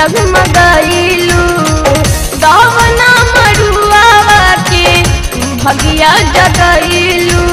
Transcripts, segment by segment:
जगमगाइलू दवना मरुआवा के भगिया जगैलू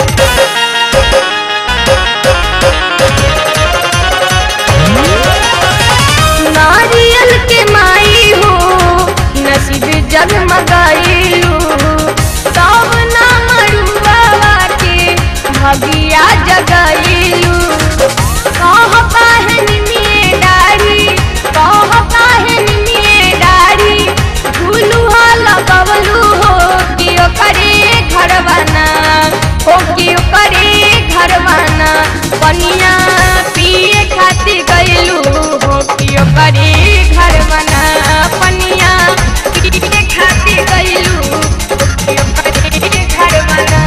नारियल के माई हो नसीब जगमगाइलू दवना मरुआवा के भगिया जगैलू कह पाहन में डारी कह पाहन में डारी झूलुहा लगवलू हो कि ओकरे घर बना हो कि ओकरे घर बना पनिया पिए खातिर गइलू हो कि ओकरे घर बना पनिया पिए खातिर गइलू हो कि ओकरे घर बना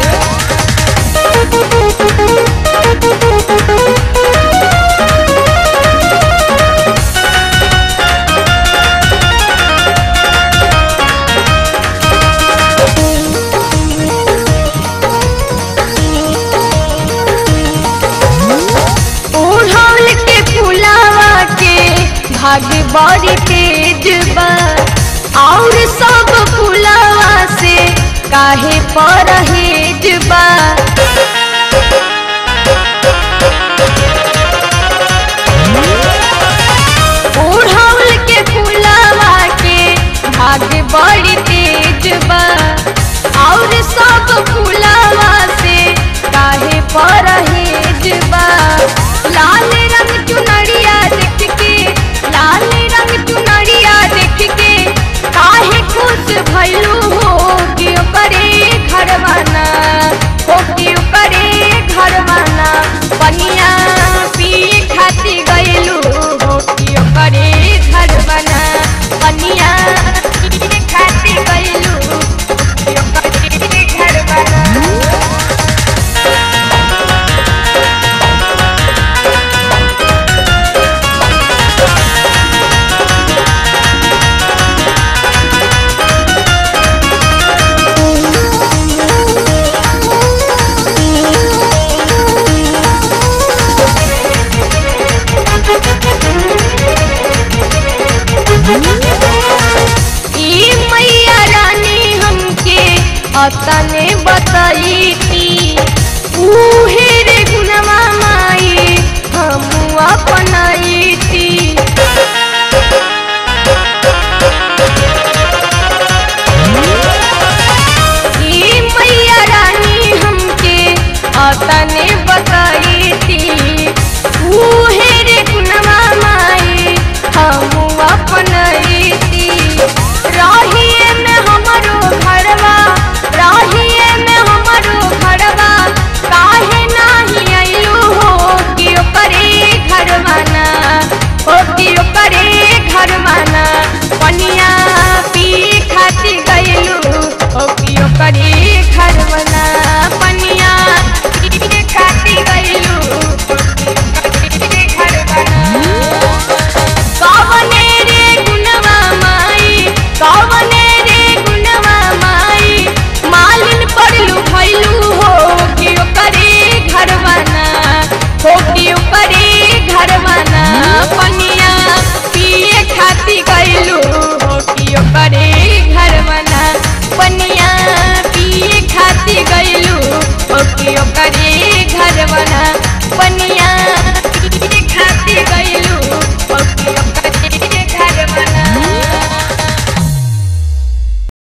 ओढ़ौल के फुलावा के भाग बड़ी तेज बा और सब फुलावा से काहे परहेज बा ओढ़ौल के फुलावा के भाग बड़ी तेज बा और सब फुलावा से काहे परहेज बा लाल रंग चुनरिया देख के लाल रंग चुनरिया देख के काहे खुश भइलू हो कि ओकरे घर बना हो कि ओकरे घर बना पनिया पिए खातिर गइलू हो कि ओकरे घर बना पनिया पिए खातिर गइलू हो कि ओकरे घर बना ई मैया रानी हमके अतने बताई थी ऊ